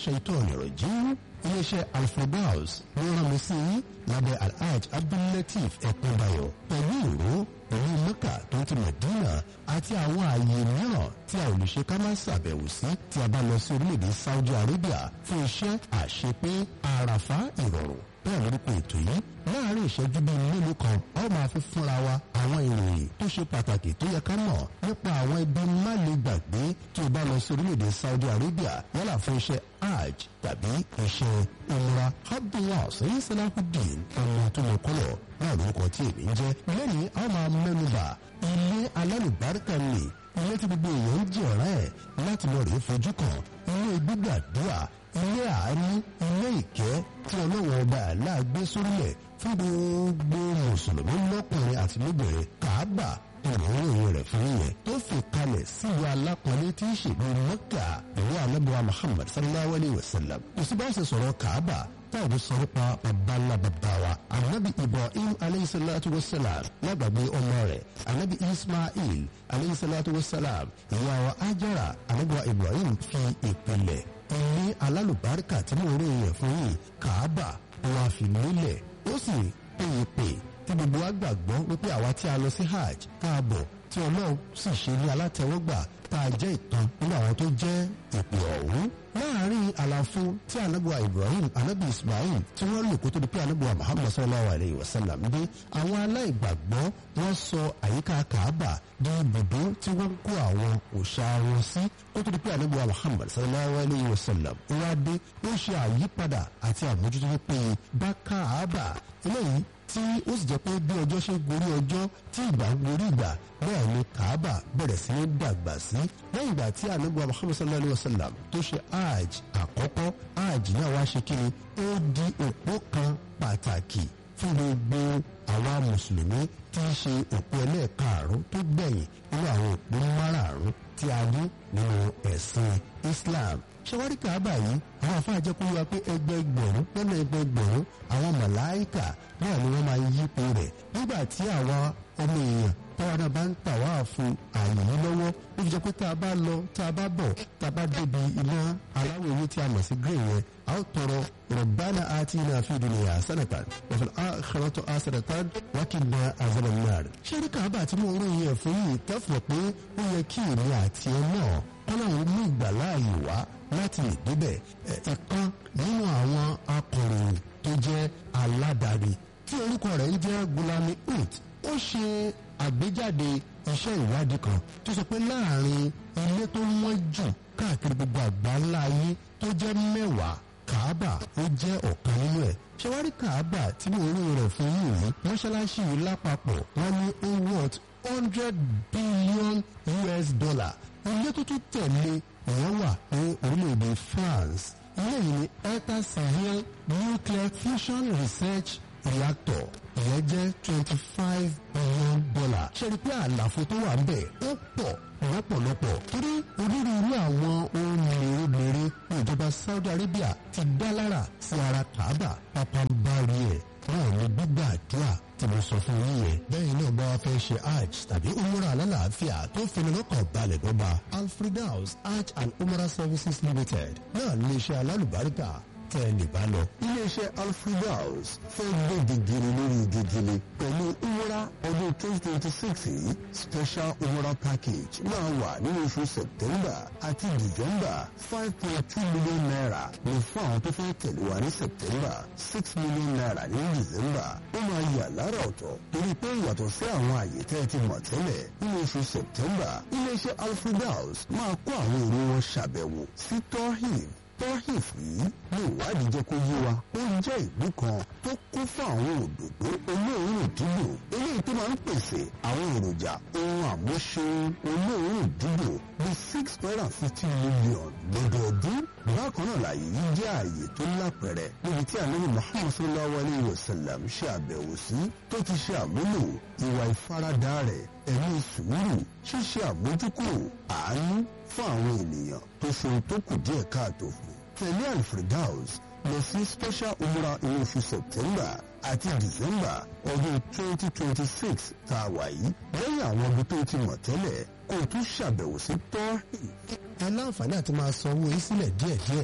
shaitan rajim iléeṣẹ́ alfredaus ló rán mi sí lábẹ́ alhaj abdullateef ẹ̀kúnbayọ̀ pẹ̀lú ìró pẹ̀lú mẹ́kà tó ti mẹ̀dínà àti àwọn ààyè mìíràn tí a ò lè ṣe ká má ṣàbẹ̀wò sí tí a bá lọ sí orílẹ̀-èdè saudi arabia fún iṣẹ́ àṣepé àràfá ìrọ̀rùn bẹ́ẹ̀ lórúkọ ètò yìí láàárín ìṣẹ́jú bíi mélòó kan a ó máa fi fúnra wa àwọn ìròyìn tó ṣe pàtàkì tó yẹ ká mọ̀ nípa àwọn ibi má lè gbàgbé tí o bá lọ sí orílẹ̀-èdè Saudi Arabia yálà fún iṣẹ́ hajj tàbí iṣẹ́ umrah abdullah sẹ́yìn salahudeen ọmọ tó lọ kọ́lọ̀ náà lórúkọ tí èmi ń jẹ́ lẹ́yìn a ó máa mẹ́nuba ilé alálùbáríkà ni ilé tí gbogbo èèyàn ń jẹ́ ọ̀rẹ́ ẹ̀ láti lọ rèé fojú kan ilé gbígbàdúrà ilé àánú ilé ìkẹ́ tí ọlọ́wọ́ ọba àlá gbé sórílẹ̀ fún gbogbo mùsùlùmí lọ́kùnrin àti lóbìnrin kàábà ìròyìn rẹ̀ fún yẹn tó fi kalẹ̀ sílùú alápọ̀nlé tí í ṣèlú mẹ́kà ìwé alábọ̀wá muhammad sallallahu alayhi wa sallam kò sí bá ṣe sọ̀rọ̀ kàábà táwọn sọ nípa babalá bàbá wa anabi ibrahim alayhi salatu wa salam lágbàgbé ọmọ rẹ̀ anabi ismail alayhi salatu wa salam ìyá wa ajara anabi wa ibrahim fi ìpìlẹ̀ ilé alálùbáríkà tí mo rí yẹn fún yìí kàábà wọn fi lélẹ̀ ó sì péye pé tí gbogbo wa gbàgbọ́ wípé àwa tí a lọ sí hajj káàbọ̀ tí ọlọ́run sì ṣe ní alátẹ̀wọ́gbà tá a jẹ́ ìtàn nínú àwọn tó jẹ́ ìpè ọ̀hún. láàárín àlàfo tí anabuwa ibrahim anabi ismail tí wọ́n lò kó tó di pé anabuwa muhammad sallallahu alayhi wa sallam dé àwọn aláìgbàgbọ́ wọ́n sọ àyíká kaaba di ibùdó tí wọ́n kó àwọn òòṣà wọn sí kó tó di pé anabuwa muhammad sallallahu alayhi wa sallam wá dé ó ṣe àyípadà àti àmójútó tó péye bá kaaba eléyìí tí ó sì jẹ́ pé bí ọjọ́ ṣe gorí ọjọ́ tí ìgbà ń gorí ìgbà bẹ́ẹ̀ ni kaaba bẹ̀rẹ̀ sí ní dàgbà sí lẹ́yìn ìgbà tí anabuwa muhammad sallallahu alayhi wa sallam tó ṣe hajj àkọ́kọ́ hajj náà wá ṣe kí ni ó di òpó kan pàtàkì fún gbogbo àwa mùsùlùmí tí í ṣe òpó ẹlẹ́ẹ̀karùn tó gbẹ̀yìn nínú àwọn òpó márààrún tí a ní nínú ẹ̀sìn islam ṣẹwárí kaaba yìí àwọn afáà jẹ́ kó wá pé ẹgbẹgbẹ̀rún lọ́nà ẹgbẹgbẹ̀rún àwọn màláìkà náà ni wọ́n máa yípo rẹ̀ nígbà tí àwa ọmọ èèyàn táwa náà bá ń tà wá fún ààyè yìí lọ́wọ́ ó fi jẹ́ pé tá a bá lọ tá a bá bọ̀ tá a bá débi iná aláwọ̀ ewé tí a mọ̀ sí green yẹn a ó tọrọ rabbana atina fi dunya hasanatan wa fil akhirati hasanatan wa qina azaban nar. ṣé ní káàbà tí mo ń ròyìn ẹ̀ fún yìí kẹ́fọ̀ pé ó yẹ kí èmi àti ẹ náà kọ́láwọn mú ìgbàláàyè wá láti lè débẹ̀ ẹ̀kan nínú àwọn akọ̀ròyìn tó jẹ́ aládàáni tí orúkọ rẹ̀ ń jẹ́ Gulami ut ó ṣe àgbéjáde iṣẹ́ ìwádìí kan tó sọ pé láàrin ilé tó wọ́n jù káàkiri gbogbo àgbáńlá ayé tó jẹ́ mẹ́wàá Kaaba ó jẹ́ ọ̀kan nínú ẹ̀ ṣẹwárí Kaaba tí mo rí rẹ̀ fún yìí rí mọ́ṣáláṣí yìí lápapọ̀ wọ́n ní ó worth hundred billion US dollar ilé tó tún tẹ̀lé ìyẹn wà ní orílẹ̀-èdè France ilé yìí ní Eta Civil Nuclear Fusion Research Reactor ìyẹn jẹ́ twenty five billion dollar ṣe rí pé àlàfo tó wà ń bẹ̀ ó pọ̀ lọ́pọ̀lọpọ̀ torí onírúurú àwọn ohun mèremère ní ìjọba Saudi Arabia ti dá lára sí ara Kaaba pápánbárí ẹ̀ náà ní gbígbàdúrà tí mo sọ fún yín yẹn bẹ́ẹ̀ náà bá wa fẹ́ ṣe hajj tàbí umrah alálàáfíà tó fini lọ́kàn balẹ̀ dọ́gba alfredaus hajj and umrah services limited náà ní iṣẹ́ alálùbáríkà tẹ́ ẹ lè bá lọ. iléeṣẹ́ alfredaus fẹ́ gbé gègèrè lórí gègèrè pẹ̀lú umrah ọdún twenty twenty six yìí special umrah package máa wà nínú oṣù september àti december five point two million naira ní fún àwọn tó fẹ́ tẹ̀lé wa ní september six million naira ní december ó máa yà lára ọ̀tọ̀ torí pé yàtọ̀ sí àwọn àyè tẹ́ ẹ ti mọ̀ tẹ́lẹ̀ nínú oṣù september iléeṣẹ́ alfredaus máa kó àwọn èrò wọn ṣàbẹ̀wò sí tohib tohif yìí ní ìwádìí jẹ́ kó yé wa ó jẹ́ ìlú kan tó kún fún àwọn òdòdó olóòórùn dídùn eléyìí tó máa ń pèsè àwọn èròjà ohun àmúṣeun olóòórùn dídùn bí six hundred and fifty million lọ́dọọdún bákan náà láàyè yìí jẹ́ ààyè tó lápẹ̀rẹ̀ níbi tí ànábì muhammad sallallahu alayhi wa sallam ṣe àbẹ̀wò sí tó ti ṣe àmúlò ìwà ìfaradà rẹ̀ ẹ̀mí sùúrù ṣíṣe àmójúkúrò àánú fún àwọn ènìyàn tó ṣe ohun tó kù díẹ̀ káàtó fún tẹ̀lé alfredaus lọ sí special umrah inú oṣù september àti december ọdún twenty twenty six tá a wà yìí lẹ́yìn àwọn ibi tó ti mọ̀ tẹ́lẹ̀ kó o tún ṣàbẹ̀wò sí tọ́hìn. ẹ láǹfààní àti máa san owó yín sílẹ̀ díẹ̀díẹ̀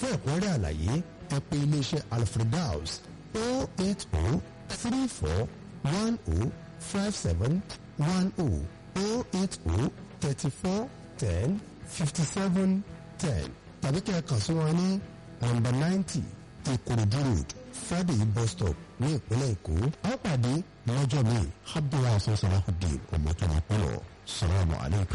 fún ẹ̀kúnrẹ́rẹ́ àlàyé ẹ pè iléeṣẹ́ alfredaus o eight o three four one o five seven one o o eight o thirty four ten fifty seven ten tàbí kí ẹ kàn sí wọn ní nọ́mbà ninety ìkòròdú road friday bus stop ní ìpínlẹ̀ èkó a ó pàdé lọ́jọ́ mi abdullahi sọ́sọ́láhùdín ọmọkùnrin ọpọlọ salamu alaykum.